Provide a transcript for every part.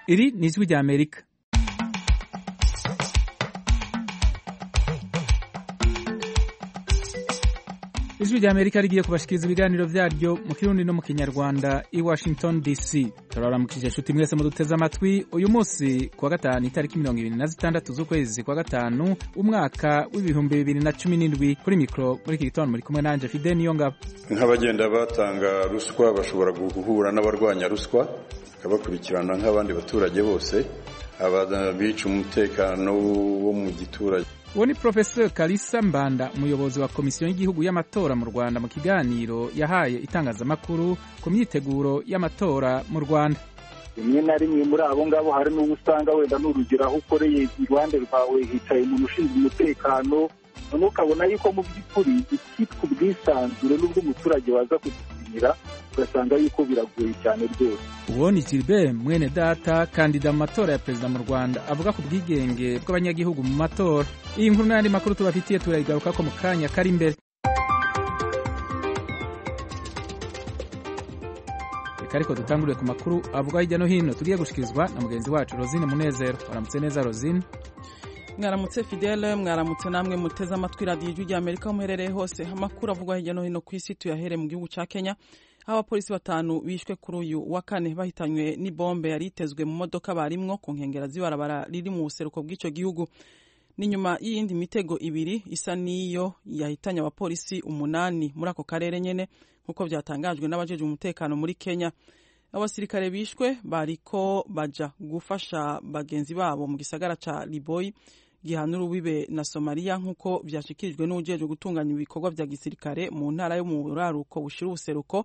iri ni ijwi rya amerika ijwi rya amerika rigiye kubashikiriza ibiganiro vyaryo mu kirundi no mu kinyarwanda i washington dc turaramukije inshuti mwese muduteze amatwi uyu munsi kuwa gatanu itariki mirongo ibiri na zitandatu z'ukwezi kwa gatanu umwaka w'ibihumbi bibiri na cumi n'indwi kuri mikoro muri iki gitondo muri kumwe nanje fide niyo ngabo nk'abagenda batanga ruswa bashobora guhura n'abarwanya ruswa bakabakurikirana nk'abandi baturage bose abica umutekano wo mu giturage uwo ni profesor kalisa mbanda umuyobozi wa komisiyo y'igihugu y'amatora mu rwanda mu kiganiro yahaye itangazamakuru ku myiteguro y'amatora mu rwanda rimwe na rimwe muri abo ngabo hari n'uwo usanga wenda n'urugero aho ukoreye iruhande rwawe hicaye umuntu ushinzwe umutekano noneho ukabona yuko mu by'ukuri ikitwa ubwisanzure n'ubwo umuturage waza kugikinira ugasanga yuko biragoye cyane rwose uwo ni gilbert mwene data kandida mu matora ya perezida mu rwanda avuga ku bwigenge bw'abanyagihugu mu matora iyi nkuru n'ayandi makuru tubafitiye turayigaruka ko mu kanya kari imbere reka ariko dutangurire ku makuru avuga hirya no hino tugiye gushikirizwa na mugenzi wacu rosine munezero waramutse neza rosine mwaramutse fidele mwaramutse namwe muteze amatwi radiyo ijwi rya amerika aho muherereye hose amakuru avugwa hirya no hino ku isi tuyahere mu gihugu cya kenya aho abapolisi batanu bishwe kuri uyu wa kane bahitanywe n'ibombe yari itezwe mu modoka barimwo ku nkengero z'ibarabara riri mu buseruko bw'icyo gihugu n'inyuma y'iyindi mitego ibiri isa n'iyo yahitanye abapolisi umunani muri ako karere nyene nk'uko byatangajwe n'abajejwe umutekano muri kenya abasirikare bishwe bariko baja gufasha bagenzi babo mu gisagara ca liboyi gihana urubibe na somaliya nk'uko vyashikirijwe n'uwujejwe gutunganya ibikorwa vya gisirikare mu ntara yo mu buraruko bushira ubuseruko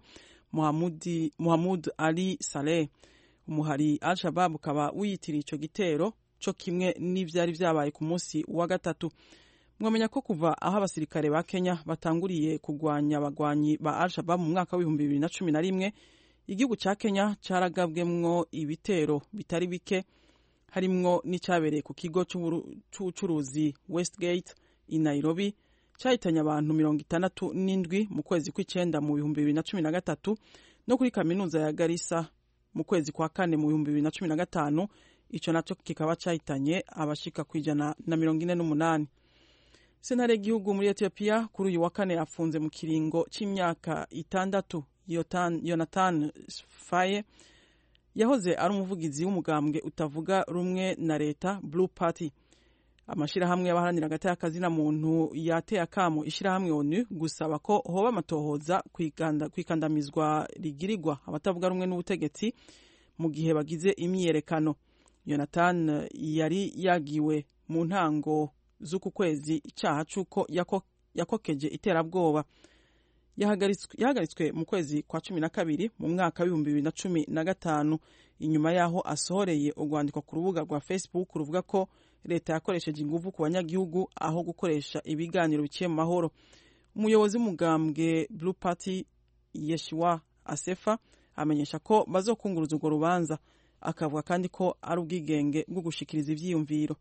muhamud ali saleh umuhari al shabab ukaba wiyitiriye ico gitero co kimwe n'ivyari vyabaye ku munsi wa gatatu mwamenya ko kuva aho abasirikare ba kenya batanguriye kugwanya abagwanyi ba al shabab mu mwaka w'ibihumbi bibiri na cumi na rimwe igihugu ca kenya caragabwemwo ibitero bitari bike harimwo n'icyabereye ku kigo c'ubucuruzi westgate i nairobi cyahitanye abantu mirongo itandatu n'indwi mu kwezi kw'icenda mu bihumbi bibiri na cumi na gatatu no kuri kaminuza ya garisa mu kwezi kwa kane mu bihumbi bibiri na cumi na gatanu ico naco kikaba cyahitanye abashika ku ijana na mirongo ine n'umunani sentare y'igihugu muri etiyopiya kuri uyu wa kane afunze mu kiringo c'imyaka itandatu yonathan faye yahoze ari umuvugizi w'umugambwe utavuga rumwe na leta blue party amashyirahamwe y'abaharanira hagati y'akazina muntu yateye akamo ishyirahamwe onu gusaba ko hoba amatohoza kwikandamizwa rigirirwa abatavuga rumwe n'ubutegetsi mu gihe bagize imyiyerekano yonathan yari yagiwe mu ntango z'uku kwezi icyaha cy'uko yakokeje iterabwoba yahagaritswe mu kwezi kwa cumi na kabiri mu mwaka w'ibihumbi bibiri na cumi na gatanu inyuma y'aho asohoreye urwandiko ku rubuga rwa facebook ruvuga ko leta yakoresheje ingufu ku banyagihugu aho gukoresha ibiganiro biciye mu mahoro umuyobozi w'umugambwe blue party yeshiwa asefa amenyesha ko bazokunguruza urwo rubanza akavuga kandi ko ari ubwigenge bwo gushikiriza ivyiyumviro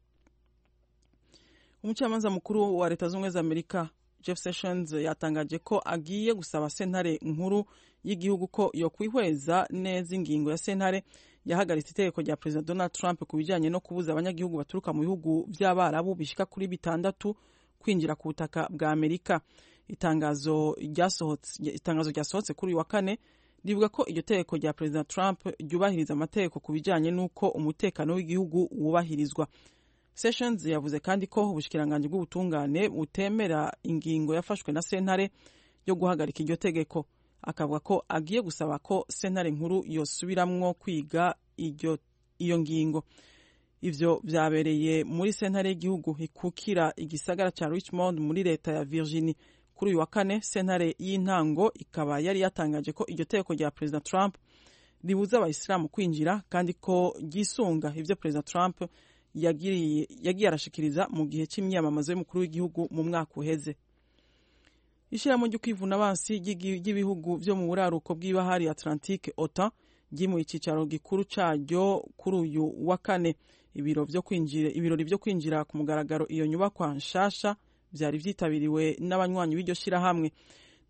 umucamanza mukuru wa leta z'ubumwe za amerika jeff sessions yatangaje ko agiye gusaba sentare nkuru y'igihugu ko yokwihweza neza ingingo ya sentare yahagaritse itegeko rya perezida donald trump ku bijyanye no kubuza abanyagihugu baturuka mu bihugu by'abarabu bishika kuri bitandatu kwinjira ku butaka bwa amerika itangazo ryasohotse kuri uyu wa kane rivuga ko iryo tegeko rya perezida trump ryubahiriza amategeko ku bijyanye n'uko umutekano w'igihugu wubahirizwa sessions yavuze kandi ko ubushikiranganji bw'ubutungane butemera ingingo yafashwe na sentare yo guhagarika iryo tegeko akavuga ko agiye gusaba ko sentare nkuru yosubiramwo kwiga iyo ngingo ivyo vyabereye muri sentare y'igihugu ikukira igisagara ca richmond muri leta ya virginie kuri uyu wa kane sentare y'intango ikaba yari yatangaje ko iryo tegeko rya perezida trump ribuza abayisilamu kwinjira kandi ko ryisunga ivyo perezida trump yagiye arashikiriza mu gihe cy'imyamamazo y'umukuru w'igihugu mu mwaka uheze ishyirahamwe ryo kwivuna abansi ry'ibihugu byo mu buraruko bw'ibahari atlantique otan ryimuye icyicaro gikuru cyaryo kuri uyu wa kane ibiro byo kwinjira ibirori byo kwinjira ku mugaragaro iyo nyubakwa nshasha byari byitabiriwe n'abanywanyi b'iryo shyirahamwe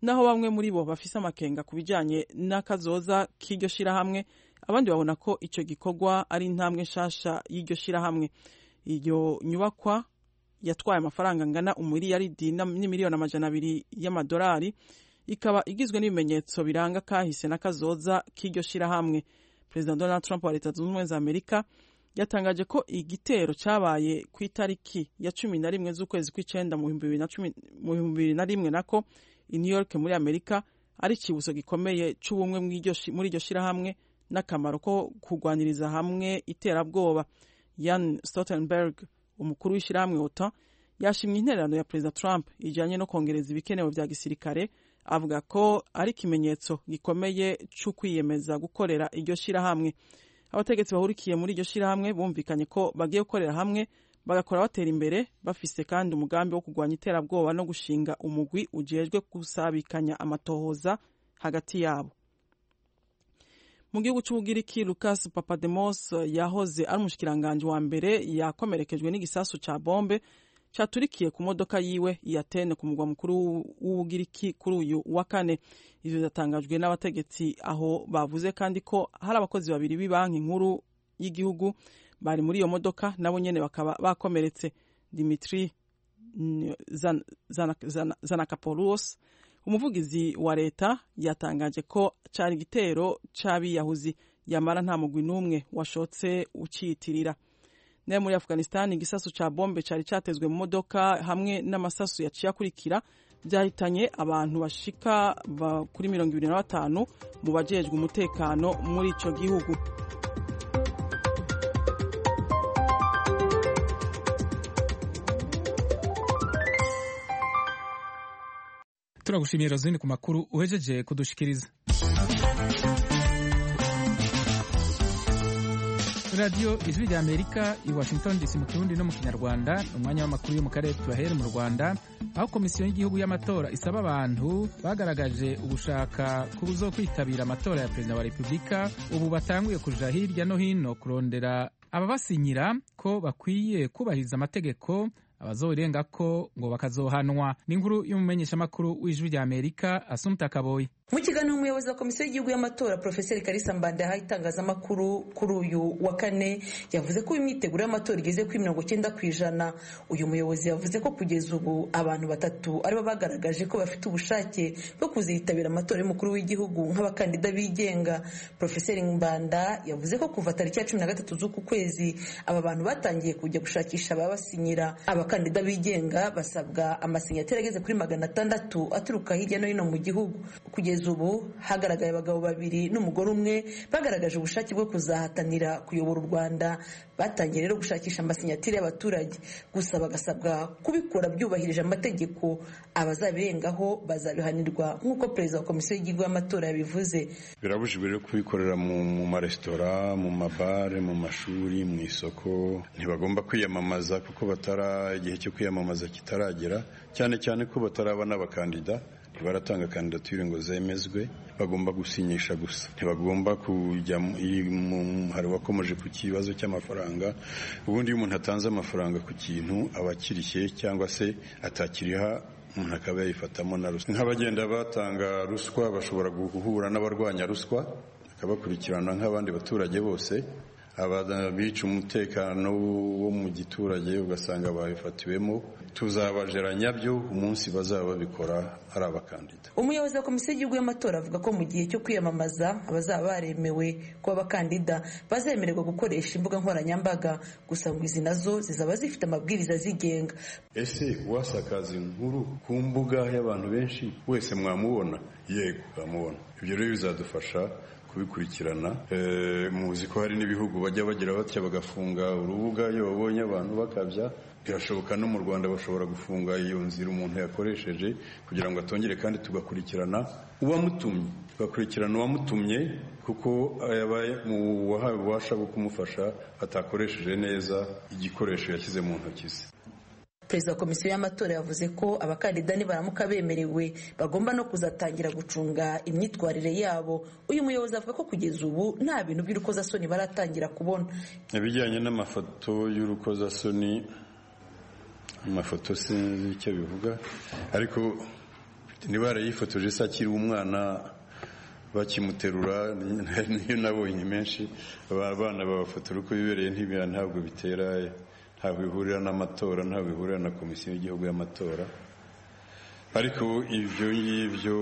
naho bamwe muri bo bafise amakenga ku bijanye n'akazoza k'iryo shirahamwe abandi babona ko ico gikorwa ari intambwe nshasha y'iryo shirahamwe iyo nyubakwa yatwaye amafaranga angana umuriyaridi n'imiliyoni amajana abiri y'amadolari ikaba igizwe n'ibimenyetso biranga kahise n'akazoza k'iryo shirahamwe perezida donald trump wa leta zunze ubumwe za amerika yatangaje ko igitero cyabaye ku itariki ya cumi na rimwe z'ukwezi kw'icenda mu bihumbi bibiri na rimwe nako i new york muri amerika ari ikibuzo gikomeye c'ubumwe muri iryo shirahamwe n'akamaro ko kurwaniriza hamwe iterabwoba yan stoltenberg umukuru w'ishyirahamwe otan yashimye intererano ya perezida trump ijyanye no kongereza ibikenewe bya gisirikare avuga ko ari ikimenyetso gikomeye cyo kwiyemeza gukorera iryo shyirahamwe abategetsi bahurikiye muri iryo shyirahamwe bumvikanye ko bagiye gukorera hamwe bagakora batera imbere bafise kandi umugambi wo kurwanya iterabwoba no gushinga umugwi ujejwe gusabikanya amatohoza hagati yabo mu gihugu cy'ubugiriki lucas papademos yahoze ari umushikiranganji wa mbere yakomerekejwe n'igisasu ca bombe caturikiye ku modoka yiwe iyatene ku mugwa mukuru w'ubugiriki kuri uyu wa kane ivyo vyatangajwe n'abategetsi aho bavuze kandi ko hari abakozi babiri b'ibanki nkuru y'igihugu bari muri iyo modoka nabo nyene bakaba bakomeretse dimitri zanakapoulos umuvugizi wa leta yatangaje ko cari igitero c'abiyahuzi yamara nta mugwi n'umwe washotse uciyitirira nayo muri afghanistan igisasu ca bombe cari catezwe mu modoka hamwe n'amasasu yaciye akurikira byahitanye abantu bashika kuri mirongo ibiri na batanu mu bajejwe umutekano muri ico gihugu turagushimiye rozini ku makuru uhejeje kudushikiriza radiyo ijwi rya amerika i washington dc mu kirundi no mu kinyarwanda ni umwanya w'amakuru yo mu karere tubahere mu rwanda aho komisiyo y'igihugu y'amatora isaba abantu bagaragaje ugushaka kuzo kwitabira amatora ya perezida wa repubulika ubu batanguye kuja hirya no hino kurondera ababasinyira ko bakwiye kubahiriza amategeko abazorenga ko ngo bakazohanwa n'inkuru y'umumenyeshamakuru w'ijwi rya amerika asumta kaboyi mu kiganiro umuyobozi wa komisiyo y'igihugu y'amatora profeseri karisa mbanda yahaye itangazamakuru kuri uyu wa kane yavuze ko imyiteguro y'amatora igeze kuri mirongo icyenda ku ijana uyu muyobozi yavuze ko kugeza ubu abantu batatu aribo bagaragaje ko bafite ubushake bwo kuzitabira amatora y'umukuru w'igihugu nk'abakandida bigenga profeseri mbanda yavuze ko kuva tariki ya cumi na gatatu z'uku kwezi aba bantu batangiye kujya gushakisha ababasinyira abakandida bigenga basabwa amasinyateri ageze kuri magana atandatu aturuka hirya no hino mu gihugu kugeza ubu hagaragaye abagabo babiri n'umugore umwe bagaragaje ubushake bwo kuzahatanira kuyobora u rwanda batangiye rero gushakisha amasinyatire y'abaturage gusa bagasabwa kubikora byubahirije amategeko abazabirengaho bazabihanirwa nk'uko perezida wa komisiyo y'igihugu y'amatora yabivuze birabujijwe rero kubikorera mu maresitora mu mabare mu mashuri mu isoko ntibagomba kwiyamamaza kuko batara igihe cyo kwiyamamaza kitaragera cyane cyane ko bataraba n'abakandida baratanga kandidatire ngo zemezwe bagomba gusinyisha gusa ntibagomba kujya hari uwakomeje ku kibazo cy'amafaranga ubundi iyo umuntu atanze amafaranga ku kintu aba akirishye cyangwa se atakiriha umuntu akaba yayifatamo na ruswa nk'abagenda batanga ruswa bashobora guhura n'abarwanya ruswa bakabakurikirana nk'abandi baturage bose abica umutekano wo mu giturage ugasanga babifatiwemo tuzabajeranya byo umunsi bazaba babikora ari abakandida umuyobozi wa komisiyo y'igihugu y'amatora avuga ko mu gihe cyo kwiyamamaza abazaba baremewe kuba abakandida bazemererwa gukoresha imbuga nkoranyambaga gusa ngo izi nazo zizaba zifite amabwiriza zigenga ese uwasakaza inkuru ku mbuga y'abantu benshi wese mwamubona yego mwamubona ibyo rero bizadufasha kubikurikirana muzi ko hari n'ibihugu bajya bagira batya bagafunga urubuga iyo babonye abantu bakabya birashoboka no mu rwanda bashobora gufunga iyo nzira umuntu yakoresheje kugira ngo atongere kandi tugakurikirana uwamutumye tugakurikirana uwamutumye kuko wahawe ububasha bwo kumufasha atakoresheje neza igikoresho yashyize mu ntoki ze perezida wa komisiyo y'amatora yavuze ko abakandida nibaramuka bemerewe bagomba no kuzatangira gucunga imyitwarire yabo uyu muyobozi avuga ko kugeza ubu nta bintu by'urukozasoni baratangira kubona ibijyanye n'amafoto y'urukozasoni amafoto sinzi icyo bivuga ariko mfite niba yarayifotoje se akiri umwana bakimuterura niyo nabonye menshi abana babafotora uko bibereye ntibira ntabwo bitera ntabwo bihurira n'amatora ntabwo bihurira na komisiyo y'igihugu y'amatora ariko ibyo ngibyo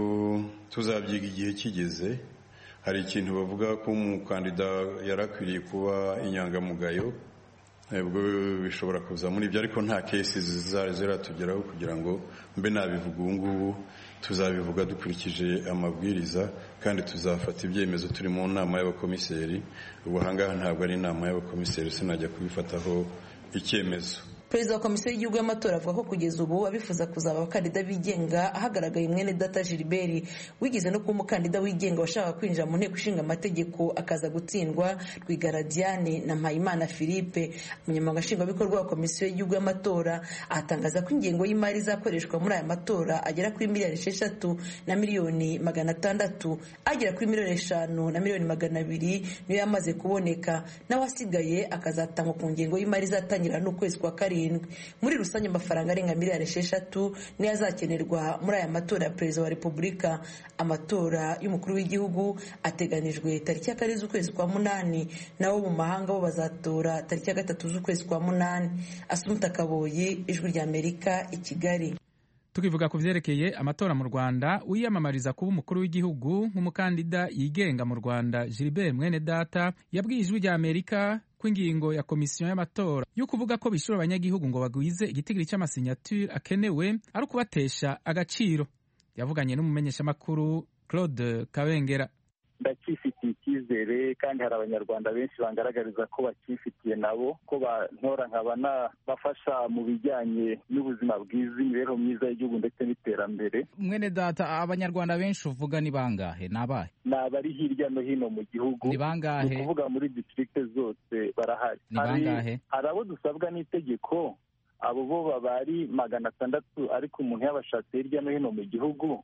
tuzabyiga igihe kigeze hari ikintu bavuga ko umukandida yari akwiriye kuba inyangamugayo ubwo bishobora kuza muri ibyo ariko nta kesi ziratugeraho kugira ngo mbe nabivuga ubu ngubu tuzabivuga dukurikije amabwiriza kandi tuzafata ibyemezo turi mu nama y'abakomiseri ubu ahangaha ntabwo ari inama y'abakomiseri sinajya kubifataho icyemezo perezida wa komisiyo y'igihugu y'amatora avuga ko kugeza ubu abifuza kuzaba abakandida bigenga hagaragaye mwene data gilbert wigeze no kuba umukandida wigenga washaka kwinjira mu nteko ishinga amategeko akaza gutsindwa rwigara diane na mpayimana philippe umunyamabanga nshingwabikorwa wa komisiyo y'igihugu y'amatora atangaza ko ingengo y'imari izakoreshwa muri aya matora agera kuri miliyoni esheshatu na miliyoni magana atandatu agera kuri miliyoni eshanu na miliyoni magana abiri niyo yamaze kuboneka nawe asigaye akazatangwa ku ngengo y'imari izatangira n'ukwezi kwa karindwi muri rusange amafaranga arenga miliyari esheshatu niyo azakenerwa muri aya matora ya perezida wa repubulika amatora y'umukuru w'igihugu ateganijwe tariki ya kane z'ukwezi kwa munani nabo mu mahanga bo bazatora tariki ya gatatu z'ukwezi kwa munani asumuta kaboyi ijwi rya amerika i kigali tukivuga ku vyerekeye amatora mu rwanda wiyamamariza kuba umukuru w'igihugu nk'umukandida yigenga mu rwanda gilbert mwene data yabwiye ijwi rya amerika ko ingingo ya komisiyo y'amatora yo kuvuga ko bishura abanyagihugu ngo bagwize igitigiri cy'amasinyature akenewe ari ukubatesha agaciro yavuganye n'umumenyeshamakuru claude kabengera ndacyifitiye icyizere kandi hari abanyarwanda benshi bangaragariza ko bacyifitiye nabo ko bantora nkaba nabafasha mu bijyanye n'ubuzima bwiza imibereho myiza y'igihugu ndetse n'iterambere mwene data abanyarwanda benshi uvuga ni bangahe ni abahe ni abari hirya no hino mu gihugu ni bangahe ni ukuvuga muri distrikte zose barahari ni bangahe hari abo dusabwa n'itegeko abo bo baba ari magana atandatu ariko umuntu yabashatse hirya no hino mu gihugu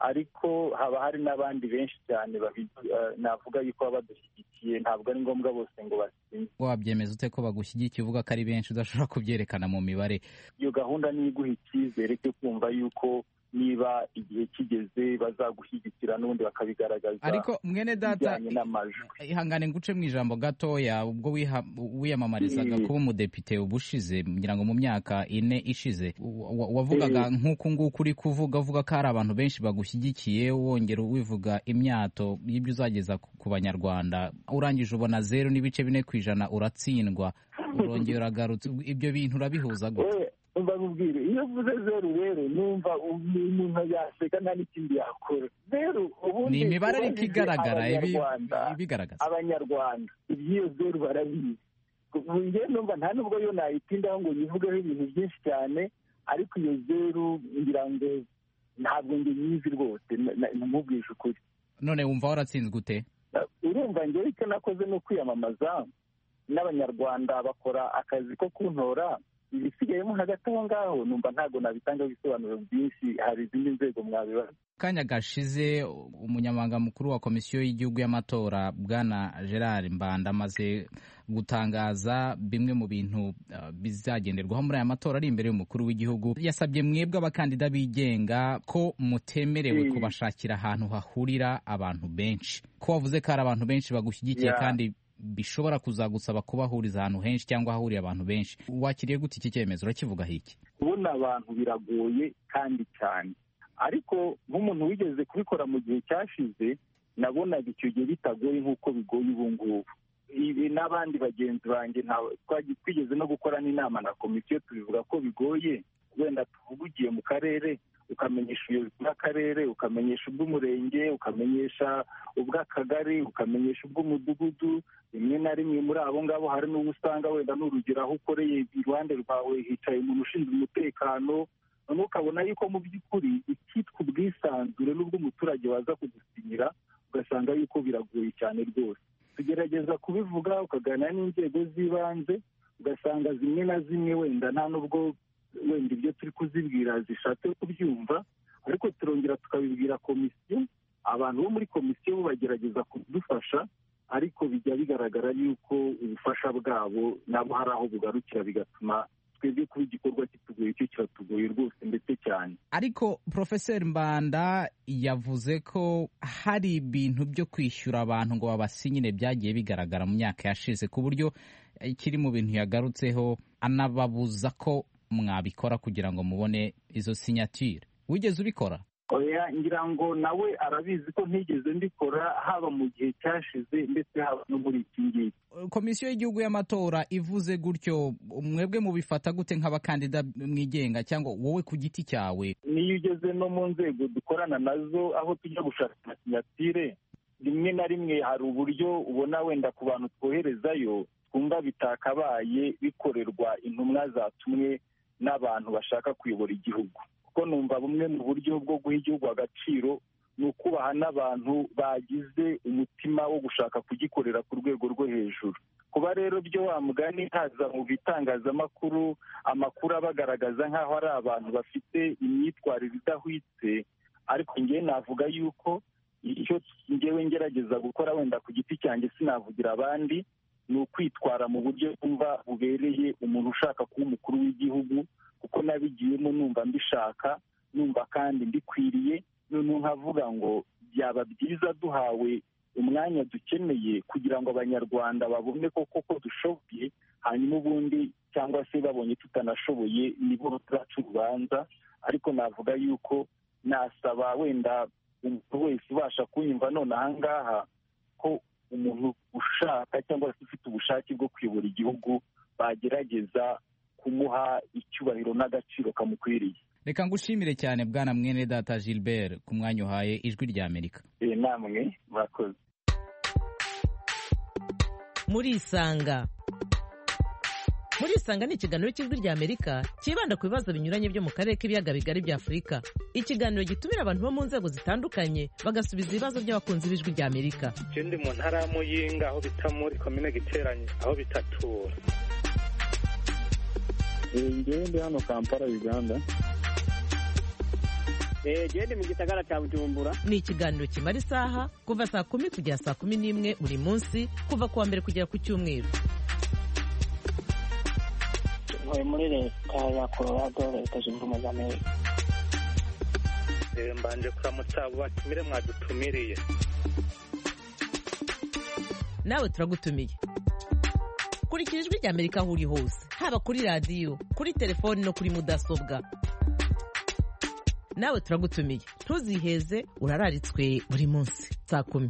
ariko haba hari n'abandi benshi cyane navuga yuko baba badushyigikiye ntabwo ari ngombwa bose ngo basinye wabyemeza ute ko bagushyigikiye uvuga ko ari benshi udashobora kubyerekana mu mibare iyo gahunda niyo iguha icyizere cyo kumva yuko niba igihe kigeze bazagushyigikira n'ubundi bakabigaragaza ariko mwene data n'amajwi ihangane nguce mu ijambo gatoya ubwo wiyamamarizaga kuba umudepite ubushize ngira ngo mu myaka ine ishize wavugaga nk'uku nguku uri kuvuga uvuga ko hari abantu benshi bagushyigikiye wongera wivuga imyato y'ibyo uzageza ku banyarwanda urangije ubona zeru n'ibice bine ku ijana uratsindwa urongera uragarutse ibyo bintu urabihuza gute mbabwire iyo uvuze zeru rero numva umuntu yaseka nta n'ikindi yakora zeru ni imibare ariko igaragara ibigaragaza abanyarwanda iby'iyo zeru barabizi njye numva nta nubwo yo nayitindaho ngo yivugeho ibintu byinshi cyane ariko iyo zeru ngira ngo ntabwo njye nyizi rwose namubwije ukuri none wumva waratsinzwe ute urumva njyewe icyo nakoze ni ukwiyamamaza n'abanyarwanda bakora akazi ko kuntora ibisigayemo hagati aho ngaho numva ntabwo nabitangaho ibisobanuro byinshi hari izindi nzego mwabibaza kanya gashize umunyamabanga mukuru wa komisiyo y'igihugu y'amatora bwana gerard mbanda amaze gutangaza bimwe mu bintu uh, bizagenderwaho muri aya matora ari imbere y'umukuru w'igihugu yasabye mwebwe abakandida bigenga ko mutemerewe mm. kubashakira ahantu hahurira abantu benshi ko wavuze ko hari abantu benshi bagushyigikiye yeah. kandi bishobora kuzagusaba kubahuriza ahantu henshi cyangwa hahuriye abantu benshi wakiriye gute iki cyemezo urakivugaho iki kubona abantu biragoye kandi cyane ariko nk'umuntu wigeze kubikora mu gihe cyashize nabonaga icyo gihe bitagoye nk'uko bigoye ubu ngubu ibi n'abandi bagenzi banjye twigeze no gukora n'inama na komisiyo tubivuga ko bigoye wenda tuvuga ugiye mu karere ukamenyesha ubuyobozi bw'akarere ukamenyesha ubw'umurenge ukamenyesha ubw'akagari ukamenyesha ubw'umudugudu rimwe na rimwe muri abo ngabo hari n'uwo usanga wenda n'urugero aho ukoreye iruhande rwawe hicaye umuntu ushinzwe umutekano noneho ukabona yuko mu by'ukuri icyitwa ubwisanzure n'ubw'umuturage waza kugusinyira ugasanga yuko biragoye cyane rwose tugerageza kubivuga ukaganira n'inzego z'ibanze ugasanga zimwe na zimwe wenda nta n'ubwo wenda ibyo turi kuzibwira zishatse kubyumva ariko turongera tukabibwira komisiyo abantu bo muri komisiyo bo bagerageza kudufasha ariko bijya bigaragara yuko ubufasha bwabo nabo hari aho bugarukira bigatuma twebwe kuba igikorwa kiratugoye icyo kiratugoye rwose ndetse cyane ariko porofeseri mbanda yavuze ko hari ibintu byo kwishyura abantu ngo babasinyire byagiye bigaragara mu myaka yashize ku buryo kiri mu bintu yagarutseho anababuza ko mwabikora kugira ngo mubone izo sinyatire wigeze ubikora oya ngira ngo nawe arabizi ko ntigeze mbikora haba mu gihe cyashize ndetse haba no muri iki ngiki komisiyo y'igihugu y'amatora ivuze gutyo mwebwe mubifata gute nk'abakandida mwigenga cyangwa wowe ku giti cyawe niyo ugeze no mu nzego dukorana nazo aho tujya gushaka sinyatire rimwe na rimwe hari uburyo ubona wenda ku bantu twoherezayo twumva bitakabaye bikorerwa intumwa zatumwe n'abantu bashaka kuyobora igihugu kuko numva bumwe mu buryo bwo guha igihugu agaciro ni ukubaha n'abantu bagize umutima wo gushaka kugikorera ku rwego rwo hejuru kuba rero byo wa mugani haza mu bitangazamakuru amakuru abagaragaza nk'aho ari abantu bafite imyitwarire idahwitse ariko ngewe navuga yuko icyo ngewe ngerageza gukora wenda ku giti cyanjye sinavugira abandi ni ukwitwara mu buryo bwumva bubereye umuntu ushaka kuba umukuru w'igihugu kuko nabigiyemo numva mbishaka numva kandi mbikwiriye noneho nkavuga ngo byaba byiza duhawe umwanya dukeneye kugira ngo abanyarwanda babone koko ko dushoboye hanyuma ubundi cyangwa se babonye tutanashoboye nibo bacu urubanza ariko navuga yuko nasaba wenda umuntu wese ubasha kunyumva none ahangaha ko umuntu ushaka cyangwa se ufite ubushake bwo kuyobora igihugu bagerageza kumuha icyubahiro n'agaciro kamukwiriye reka ngushimire cyane bwana mwene data gilbert ku mwanya uhaye ijwi rya amerika namwe murakoze murisanga murisanga ni ikiganiro cy'ijwi rya amerika cyibanda ku bibazo binyuranye byo mu karere k'ibiyaga bigari bya afurika ikiganiro gitumira abantu bo mu nzego zitandukanye bagasubiza ibibazo by'abakunzi b'ijwi rya amerika icyo ndi mu ntara ya muyinga aho bita muri komine giteranye aho bitatura ngewe ndi hano kampala uganda genda mu gisagara cya bujumbura ni ikiganiro kimara isaha kuva saa kumi kugera saa kumi n'imwe buri munsi kuva ku wa mbere kugera ku cyumweru ntuye muri leta ya colorado leta zunze ubumwe za amerika mbanje kuramutsa abo batumire mwadutumiriye nawe turagutumiye kurikira ijwi rya amerika aho uri hose haba kuri radiyo kuri telefoni no kuri mudasobwa nawe turagutumiye ntuziheze urararitswe buri munsi saa kumi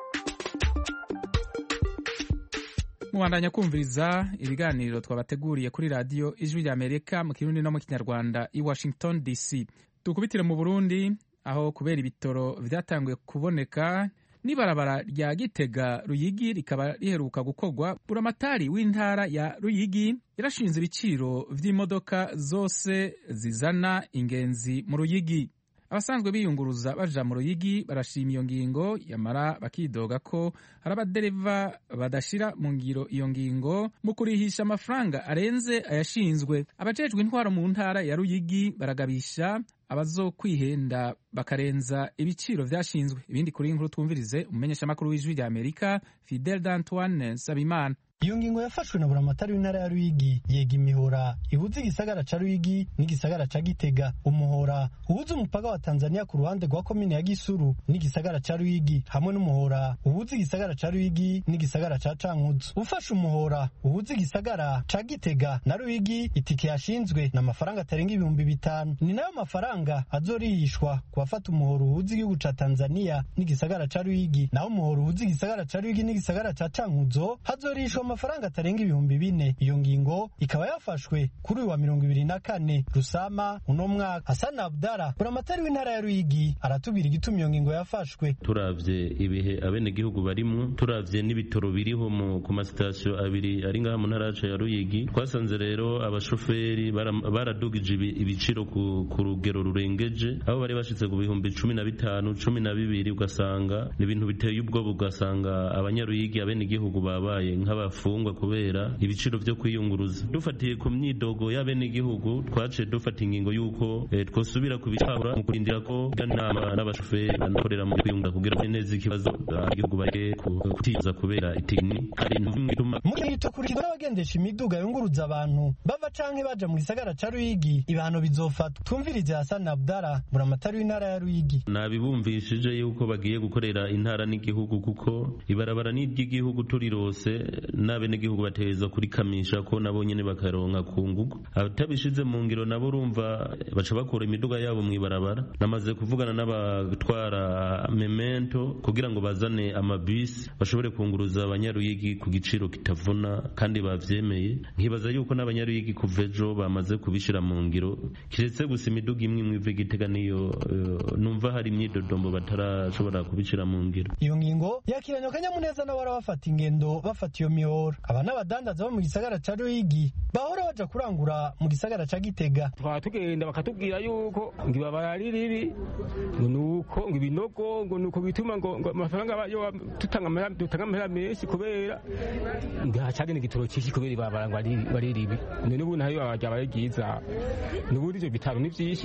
mubandanya kumviriza ibiganiro twabateguriye kuri radiyo ijwi rya amerika mu kirundi no mu kinyarwanda i washington dc dukubitire mu burundi aho kubera ibitoro byatanguye kuboneka n'ibarabara rya gitega ruyigi rikaba riheruka gukorwa buramatari w'intara ya ruyigi yarashinze ibiciro vy'imodoka zose zizana ingenzi mu ruyigi abasanzwe biyunguruza baja mu ruyigi barashima iyo ngingo yamara bakidoga ko hari abadereva badashira mu ngiro iyo ngingo mu kurihisha amafaranga arenze ayashinzwe abajejwe intwaro mu ntara ya ruyigi baragabisha abazokwihenda bakarenza ibiciro vyashinzwe ibindi kuri inkuru twumvirize umumenyeshamakuru w'ijwi rya amerika fidel d'antoine sabimana iyo ngingo yafashwe na buramatari w'intara ya ruyigi yega imihora ihuza igisagara ca ruyigi n'igisagara ca gitega umuhora uhuza umupaka wa tanzania ku ruhande rwa komine ya gisuru n'igisagara ca ruyigi hamwe n'umuhora uhuza igisagara ca ruyigi n'igisagara ca cankuzo ufashe umuhora uhuza igisagara ca gitega na ruyigi itike yashinzwe na amafaranga atarenga ibihumbi bitanu ni nayo mafaranga azorihishwa ku bafata umuhora uhuza igihugu ca tanzania n'igisagara ca ruyigi naho umuhora uhuza igisagara ca ruyigi n'igisagara ca cankuzo hazorihishwa amafaranga atarenga ibihumbi bine iyo ngingo ikaba yafashwe kuri uyu wa mirongo ibiri na kane rusama uno mwaka hasani abdara buramatari w'intara ya ruyigi aratubwira igituma iyo ngingo yafashwe turavye ibihe abenegihugu barimwo turavye n'ibitoro biriho ku masitasiyo abiri ari ngaha mu ntara yacu ya ruyigi twasanze rero abashoferi baradugije ibiciro ku rugero rurengeje aho bari bashitse ku bihumbi cumi na bitanu cumi na bibiri ugasanga ni ibintu biteye ubwoba ugasanga abanyaruyigi abenegihugu babaye nk'abafu bafungwa kubera ibiciro vyo kwiyunguruza dufatiye ku myidogo y'abenegihugu twaciye dufata ingingo y'uko eh, twosubira kubicabura mu kurindira ko inama n'abashoferi banakorera mu kwiyunguruza kugira ngo neza ikibazo igihugu bareke kutiza kubera itigini hari intumwe ituma mukirito kurikizwa n'abagendesha imiduga yunguruza abantu bava canke baja mu gisagara ca Ruyigi ibihano bizofatwa twumvirize Hassan Abdara buramatari w'intara ya Ruyigi nabibumvishije yuko bagiye gukorera intara n'igihugu kuko ibarabara n'iry'igihugu turirose n'abenegihugu bategerezwa kurikamisha ko nabo nyene bakaronka ku ngugu abatabishize mu ngiro nabo urumva baca bakura imiduga yabo mu ibarabara namaze kuvugana n'abatwara memento kugira ngo bazane amabisi bashobore kunguruza abanyaruyigi ku giciro kitavuna kandi bavyemeye nkibaza yuko n'abanyaruyigi kuva ejo bamaze kubishira mu ngiro kiretse gusa imiduga imwe imwe iva igitega niyo uh, numva hari imyidodombo batarashobora kubishira mu ngiro iyo ngingo yakiranye akanyamuneza n'abara bafata ingendo bafata iyo mihoro aba n'abadandaza bo mu gisagara ca Ruyigi bahora baja kurangura mu gisagara ca Gitega twaba tugenda bakatubwira yuko ngo ibabara ari ribi ngo nuko ngo ibinogo ngo nuko bituma ngo amafaranga yo tutanga dutanga amahera menshi kubera ntihacagenda igitoro cyinshi kubera ibabara ngo ari ribi none ubu nayo byaba ryiza n'ubundi ivyo bitaro ni vyinshi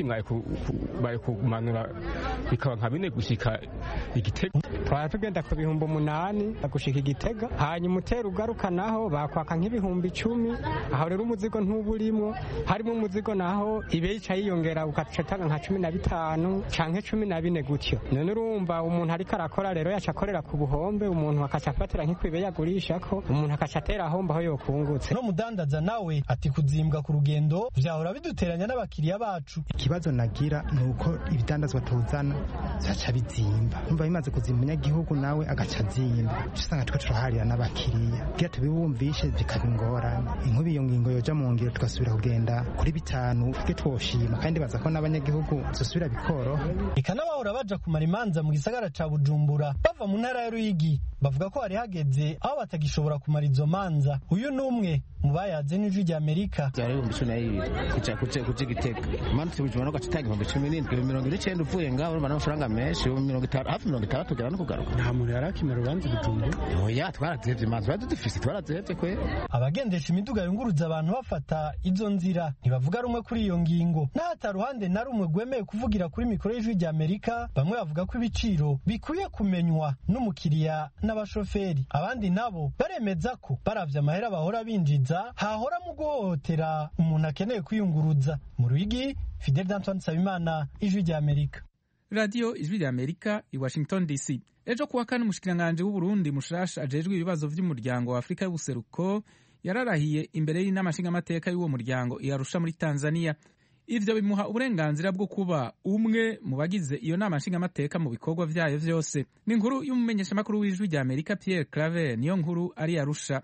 bari kumanura bikaba nka bine gushika igitega twaba tugenda ku bihumbi umunani gushika igitega hanyuma utera ugaruka naho bakwaka nk'ibihumbi icumi aho rero umuzigo ntuba urimo harimo umuzigo naho ibeyica yiyongera ugaca utanga nka cumi na bitanu canke cumi na bine gutyo none urumva umuntu ariko arakora rero yaca akorera ku buhombe umuntu akaca afatira nk'ikwibe yagurishako umuntu akaca atera ahomba aho yokungutse no mudandaza nawe ati kuzimbwa ku rugendo vyahora biduteranya n'abakiriya bacu ikibazo nagira ni uko ibidandazwa tuzana zaca bizimba numva bimaze kuzimba umunyagihugu nawe agaca azimba usanga twe turaharira n'abakiriya kugira tubibumvishe bikaba ingorane inkubi iyo ngingo yoja mu ngiro tugasubira kugenda kuri bitanu twe twoshima kandi baza ko n'abanyagihugu zosubira bikoroha eka n'abahora baja kumara imanza mu gisagara ca bujumbura bava mu ntara ya ruyigi bavuga ko hari hageze aho batagishobora kumara izo manza uyu ni umwe mu bayaze n'ijwi rya amerika byari ibihumbi cumi na bibiri kuja kuja kuja igitega imanza bujumbura ugaca utanga ibihumbi cumi n'indwi ibihumbi mirongo ine n'icenda uvuye ngaho urumva n'amafaranga menshi ibihumbi mirongo itanu hafi mirongo itandatu ugera no kugaruka nta muntu yari akimara urubanza bujumbura oya twarazihevye imanza twari dufise twarazihevye kwe abagendesha imiduga yunguruza abantu bafata izo nzira ntibavuga rumwe kuri iyo ngingo n'ahata ruhande na rumwe rwemeye kuvugira kuri mikoro y'ijwi rya amerika bamwe bavuga ko ibiciro bikwiye kumenywa n'umukiriya n'abashoferi abandi nabo baremeza ko baravye amahera bahora binjiza hahora mu guhohotera umuntu akeneye kwiyunguruza mu ruyigi fidel d'antoine nsabimana ijwi rya amerika radiyo ijwi rya amerika i washington dc ejo kuwa kane umushikiranganji w'uburundi mushasha ajejwe ibibazo vy'umuryango wa afurika y'ubuseruko yararahiye imbere y'inama nshingamateka y'uwo muryango iyarusha muri tanzania ivyo bimuha uburenganzira bwo kuba umwe mu bagize iyo nama nshingamateka mu bikorwa vyayo vyose ni inkuru y'umumenyeshamakuru w'ijwi rya amerika pierre claver niyo nkuru ari yarusha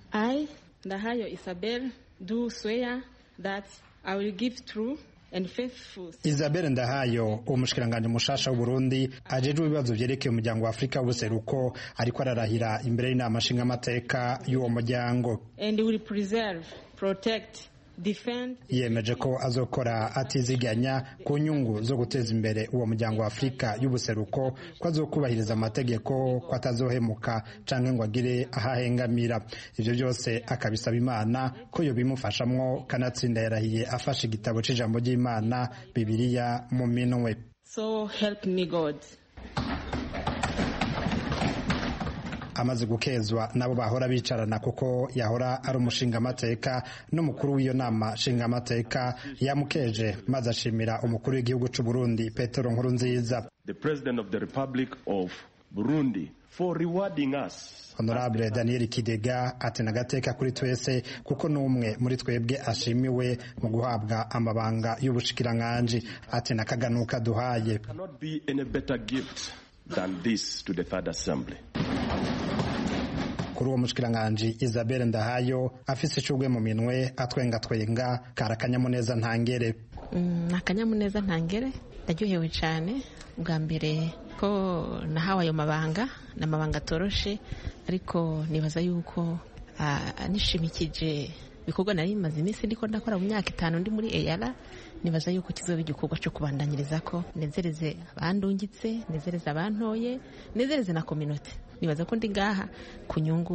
i ndahayo isabel do swear that i will give true Isabelle Ndahayo umushikiranganji mushasha w'Uburundi ajejwe ibibazo vyerekeye umuryango wa Afrika w'ubuseruko ariko ararahira imbere y'inama nshingamateka y'uwo muryango and will preserve protect yemeje ko azokora atiziganya ku nyungu zo guteza imbere uwo muryango wa afurika y'ubuseruko ko azokubahiriza amategeko ko atazohemuka canke ngo agire ahahengamira ivyo byose akabisaba imana ko yo bimufashamwo kanatsinda yarahiye afashe igitabo c'ijambo ry'imana bibiliya mu minwe so help me god amaze gukezwa nabo bahora bicarana kuko yahora ari umushingamateka n'umukuru w'iyo nama nshingamateka yamukeje maze ashimira umukuru w'igihugu c'u Burundi Petero Nkurunziza the president of the republic of Burundi for rewarding us Honorable Daniel Kidega ati nagateka kuri twese kuko n'umwe muri twebwe ashimiwe mu guhabwa amabanga y'ubushikiranganji ati nakaganuka duhaye cannot be any better gift than this to the third assembly kuri uwo mushikiranganji Isabelle Ndahayo afise icugwe mu minwe atwenga twenga kara akanyamuneza ntangere ni akanyamuneza ntangere ndaryohewe cyane bwa mbere ko nahawe ayo mabanga ni amabanga atoroshe ariko nibaza yuko nishimikije ibikorwa nari bimaze iminsi ndiko ndakora mu myaka itanu ndi muri eyara nibaza yuko kizoba igikorwa cyo kubandanyiriza ko nezereze abandungitse nezereze abantoye nezereze na kominote nibaza ko ndi ngaha ku nyungu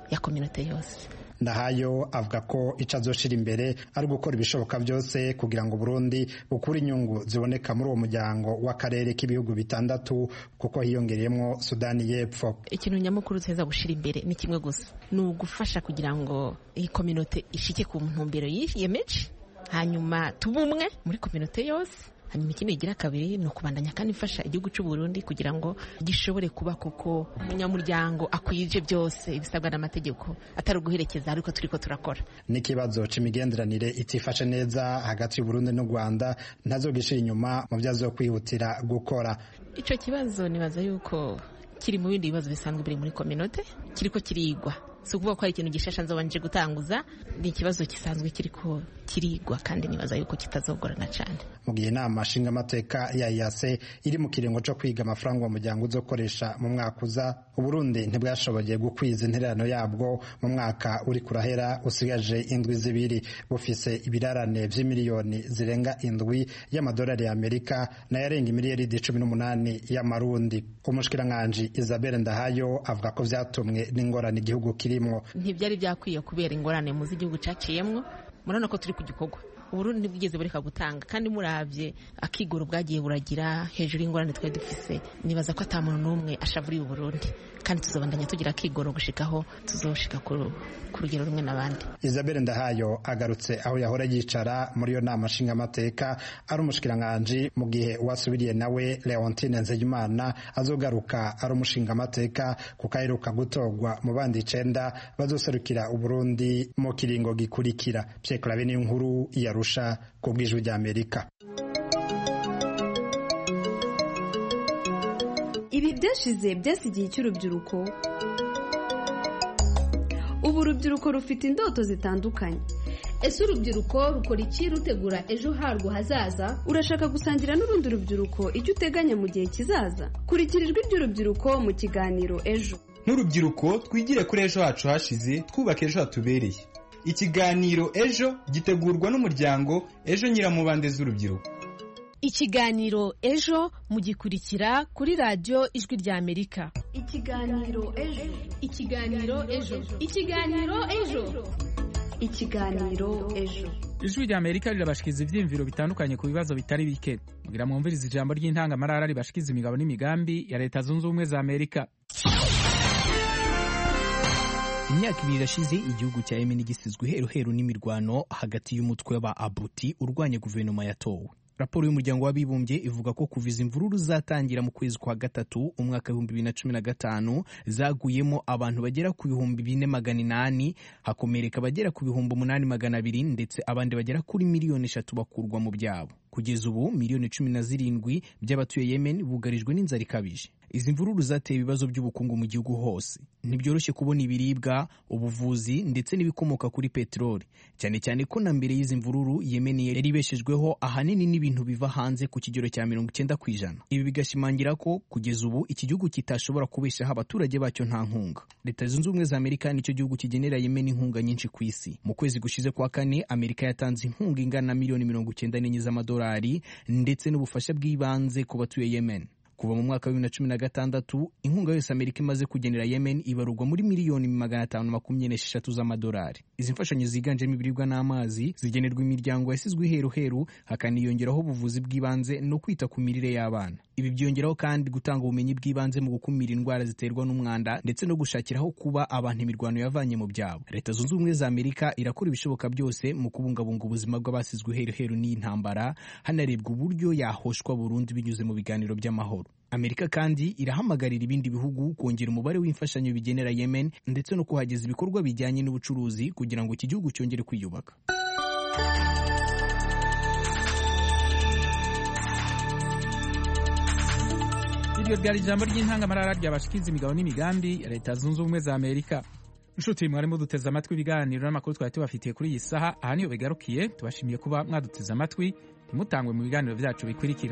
ya kominote yose ndahayo avuga ko icyo azoshira imbere ari gukora ibishoboka byose kugira ngo Burundi bukure inyungu ziboneka muri uwo muryango w'akarere k'ibihugu bitandatu kuko hiyongereyemo Sudani y'Epfo ikintu nyamukuru tuza gushira imbere ni kimwe gusa ni ugufasha kugira ngo iyi kominote ishike ku ntumbero yiyemeje hanyuma tube umwe muri kominote yose hanyuma ikindi igira kabiri ni ukubandanya kandi ifasha igihugu cy'u Burundi kugira ngo gishobore kuba kuko umunyamuryango akwije byose ibisabwa n'amategeko atari uguherekeza ariko turi ko turakora n'ikibazo c'imigenderanire itifashe neza hagati y'u Burundi n'u Rwanda ntazogishira inyuma mu byo azokwihutira gukora ico kibazo nibaza yuko kiri mu bindi bibazo bisanzwe biri muri kominote kiriko kirigwa si ukuvuga ko hari ikintu gishasha nzobanje gutanguza ni ikibazo gisanzwe kiriko kirigwa kandi nibaza yuko kitazogorana cyane mu gihe inama nshingamateka ya yase iri mu kiringo cyo kwiga amafaranga uwo muryango uzokoresha mu mwaka uza uburundi ntibwashoboye gukwiza intererano yabwo mu mwaka uri kurahera usigaje indwi zibiri bufise ibirarane vy'imiliyoni zirenga indwi y'amadolari ya amerika nayarenga imiliyaridi cumi n'umunani y'amarundi umushikiranganji isabelle ndahayo avuga ko vyatumwe n'ingorane igihugu kirimwo ntibyari byakwiye kubera ingorane muzi igihugu caciyemwo murabona ko turi ku gikorwa uburundi ntibwigeze bureka gutanga kandi muravye akigoro bwagiye buragira hejuru y'ingorane twari dufise nibaza ko ata muntu n'umwe ashavuriye uburundi kandi tuzobandanya tugira akigoro gushikaho tuzoshika ku rugero rumwe n'abandi isabelle ndahayo agarutse aho yahora yicara muri iyo nama nshingamateka ari umushikiranganji mu gihe uwasubiriye nawe leontine nzeyimana azogaruka ari umushingamateka kuko aheruka gutorwa mu bandi icenda bazoserukira uburundi mu kiringo gikurikira pyeklabe n'inkuru yarusha ku bw'ijwi ry'amerika ibi byashize byasigiye icy'urubyiruko ubu urubyiruko rufite indoto zitandukanye ese urubyiruko rukora iki rutegura ejo harwo hazaza urashaka gusangira n'urundi rubyiruko icyo uteganya mu gihe kizaza kurikira ijwi ry'urubyiruko mu kiganiro ejo nk'urubyiruko twigire kuri ejo hacu hashize twubake ejo hatubereye ikiganiro ejo gitegurwa n'umuryango ejo nyiramubande z'urubyiruko ikiganiro ejo mugikurikira kuri radiyo ijwi ry'amerika ikiganiro ejo ikiganiro ejo ikiganiro ejo ikiganiro ejo ijwi ry'amerika rirabashikiza ibyiyumviro bitandukanye ku bibazo bitari bike mugira mwumviriza ijambo ry'intangamarara ribashikiza imigabo n'imigambi ya leta zunze ubumwe za amerika imyaka ibiri irashize igihugu cya yemen gisizwe iheruheru n'imirwano hagati y'umutwe w'aba abuti urwanya guverinoma yatowe raporo y'umuryango w'abibumbye ivuga ko kuva izi mvururu zatangira mu kwezi kwa gatatu umwaka w'ibihumbi bibiri na cumi na gatanu zaguyemo abantu bagera ku bihumbi bine magana inani hakomereka abagera ku bihumbi umunani magana abiri ndetse abandi bagera kuri miliyoni eshatu bakurwa mu byabo kugeza ubu miliyoni cumi na zirindwi by'abatuye yemen bugarijwe n'inzara ikabije izi mvururu zateye ibibazo by'ubukungu mu gihugu hose ntibyoroshye kubona ibiribwa ubuvuzi ndetse n'ibikomoka kuri peteroli cyane cyane ko na mbere y'izi mvururu yemen yari ibeshejweho ahanini n'ibintu biva hanze ku kigero cya mirongo icyenda ku ijana ibi bigashimangira ko kugeza ubu iki gihugu kitashobora kubeshaho abaturage bacyo nta nkunga leta zunze ubumwe za amerika nicyo gihugu kigenera yemen inkunga nyinshi ku isi mu kwezi gushize kwa kane amerika yatanze inkunga ingana na miliyoni mirongo icyenda n'enye z'amadolari ndetse n'ubufasha bw'ibanze ku batuye yemen kuva mu mwaka wa bibiri na cumi na gatandatu inkunga yose amerika imaze kugenera yemen ibarurwa muri miliyoni magana atanu makumyabiri n'esheshatu z'amadolari izi mfashanyo ziganjemo ibiribwa n'amazi zigenerwa imiryango yasizwe iheruheru hakaniyongeraho ubuvuzi bw'ibanze no kwita ku mirire y'abana ibi byongeraho kandi gutanga ubumenyi bw'ibanze mu gukumira indwara ziterwa n'umwanda ndetse no gushakiraho kuba abantu imirwano yavanye mu byabo leta zunze ubumwe za amerika irakora ibishoboka byose mu kubungabunga ubuzima bw'abasizwe iheruheru n'iyi ntambara hanarebwa uburyo yahoshwa burundu binyuze mu biganiro by'amahoro amerika kandi irahamagarira ibindi bihugu kongera umubare w'imfashanyo bigenera yemen ndetse no kuhageza ibikorwa bijyanye n'ubucuruzi kugira ngo iki gihugu cyongere kwiyubaka iryo ryari ijambo ry'intangamarara ryabashikiza imigabo n'imigambi ya leta zunze ubumwe za amerika inshuti mwarimo duteze amatwi ibiganiro n'amakuru twari tubafitiye kuri iyi saha aha niyo bigarukiye tubashimiye kuba mwaduteze amatwi ntimutangwe mu biganiro byacu bikurikira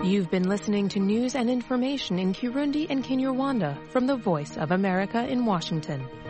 You've been listening to news and information in Kirundi and Kinyarwanda from the Voice of America in Washington.